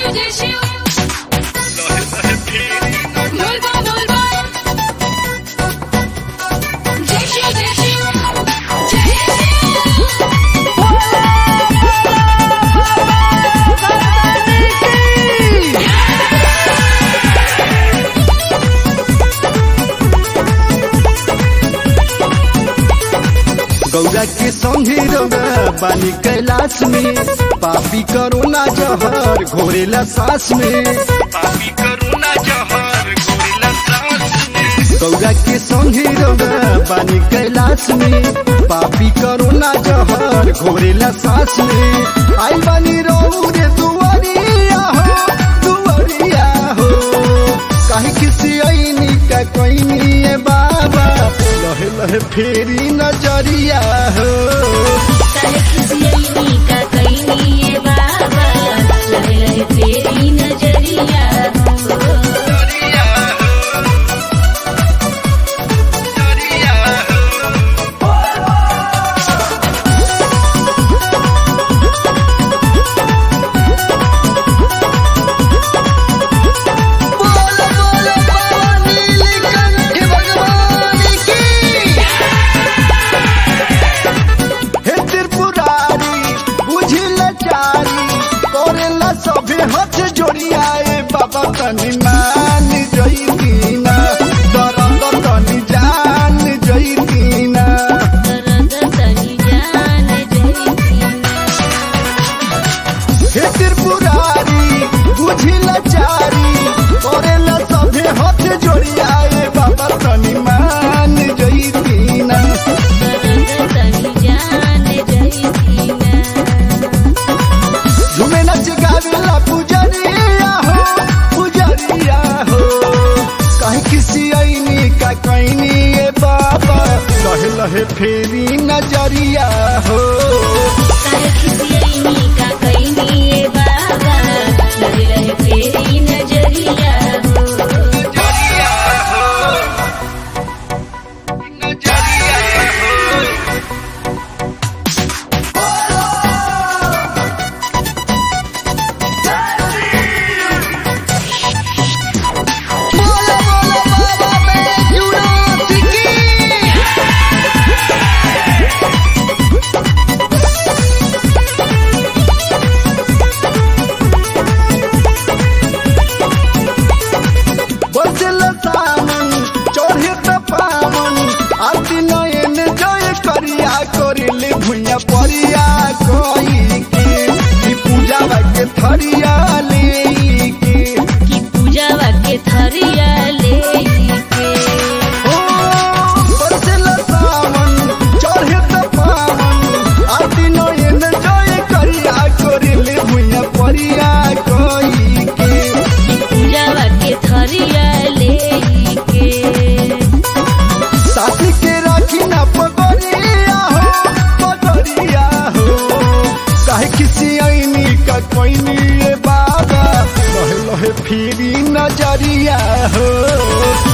शिव जय शिव बोल बा बोल बा जय शिव जय शिव जय शिव गौरा के संगे रौरा बानी कैलाश में पापी करोना जहर घोरेला सांस में पापी करोना जहर घोरेला सांस में गौरा के संगे रौरा बानी कैलाश में पापी करोना जहर घोरेला सांस में आई बानी रौरे दुआरिया हो दुआरिया हो कहीं किसी ऐनी का कोई नहीं बाबा लहे लहे फेरी नजरिया हो काहे खिसियनी का कइनी ए बाबा लहे लहे तेरी नजरिया हो बोल बोल बाबा नीलकंठ भगवान की हे त्रिपुरारी बुझिल चारी करेला सभे हाथ जोड़ियाए बाबा तनी मान जईतीना दरद तनी जान जईतीना दर्द तनी जान जईतीना हे त्रिपुरारी बुझिल चारी करेला सभे हाथ जोड़ियाए बाबा तनी मान जईतीना दर्द तनी जान जईतीना झूमे नच गावेला पुजरिया हो पुजरिया हो कहीं किसी ऐनी का कैनी ए बाबा लहे लहे फेरी नजरिया हो काहे खिसियनी का कइनी ए बाबा लहे लहे तेरी नजरिया हो बोलो बोलो बाबा बैजूनाथ की बसल सामन चढ़े त पावन आरती नयन जय करिया करिले भुइया परिया कोई के ई पूजा के थरिया ले के कि पूजावा के थरिया लेके ओ बसल सामन चढ़े त पावन आरती नयन जय करिया करिले भुइया परिया कोई के पूजावा के थरिया लेके साथी के राखी ना पगड़िया हो पगड़िया हो काहे किसी ऐनी का कोई नहीं बाबा लहे लहे फिरी नजरिया हो